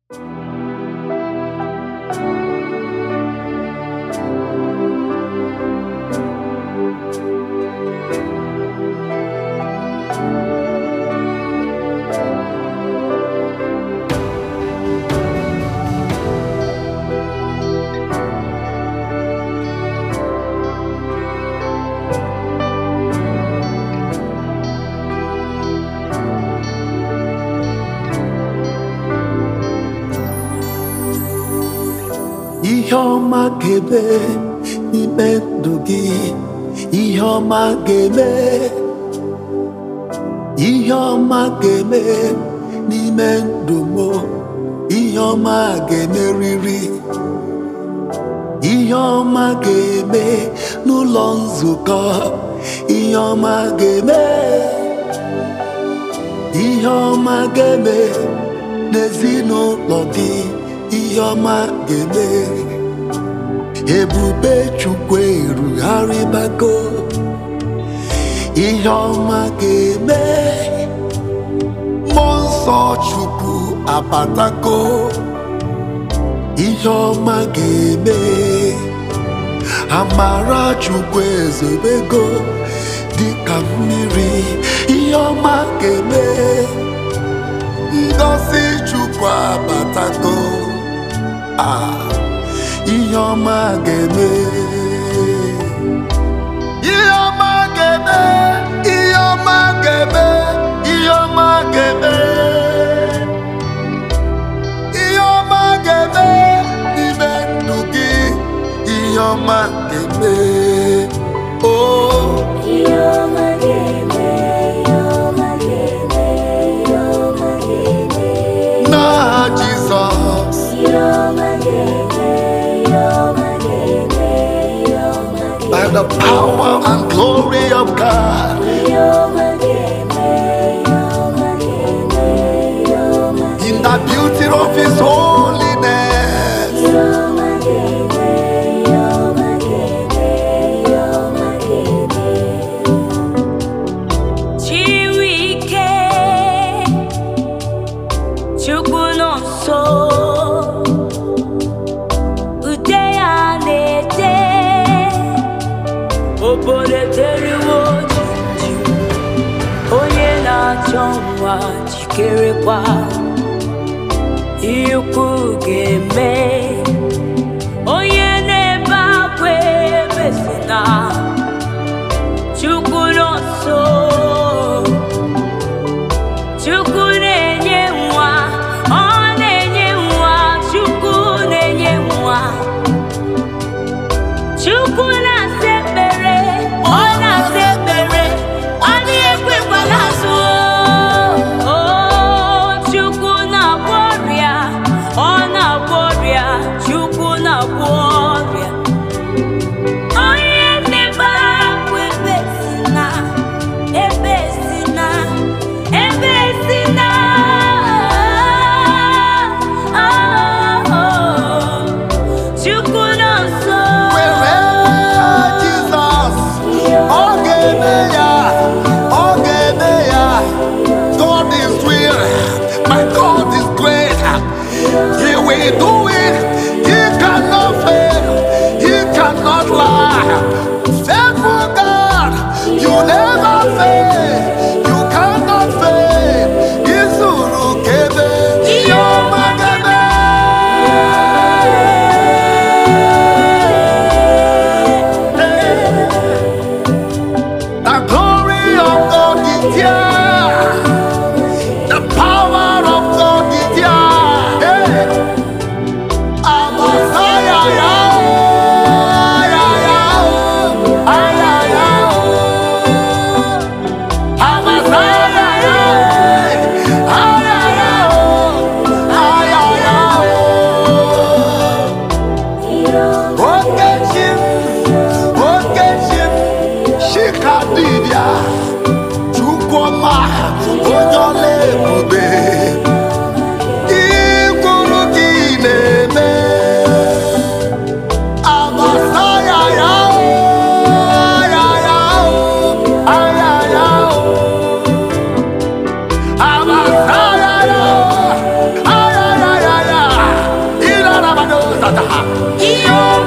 ihe ọma ga-eme n'ime ndụ gị ihe ọma ga-eme ihe ọma ga-eme n'ime ndụ m ihe ọma ga-emerịrị ihe ọma ga-eme n'ụlọ nzukọ ihe ọma ga-eme ihe ọma ga-eme n'ezinụlọ gị ihe ọma ga-eme ebube chukwu erugharịbago ihe ọma ga-eme mmụọ nsọ chukwu abatago ihe ọma ga-eme amara chukwu ezobego dịka mmiri ihe ọma ga-eme ngozi chukwu abatago ah ihe ọma ga-eme ihe ọma ga-eme ihe ọma ga-eme ihe ọma ga-eme ihe ọma ga-eme n'ime ndụ gị ihe ọma ga-eme oh n'aha Jizọs by the power and glory of God in the beauty of His holiness Chiwike Chukwu nọ nso ude ya na-ete obodo eteriwo jiju onye na-achọ nwa jikerekwa ikwu ga-eme onye na-ebe akwa ebesina Chukwu nọ nso Chukwu na-enye nwa ọ na-enye nwa Chukwu na-enye nwa Chukwu na-asa ekpere ọ na-asa ekpere ọ dịghị ekwekwala azụ o Chukwu na-agwọ ọrịa ọ na-agwọ ọrịa Chukwu na-agwọ ọrịa onye na-ebe akwa ebe si na ebe si na ebe si na Chukwu nọ nso were Jizọs ọ ga-eme ya ọ ga-eme ya God is real my God is great he will do it he cannot fail he cannot lie faithful God you never fail you cannot fail izuru kebe ihe ọma ga-eme The glory of God is here. The power of God is here. Hey. ihe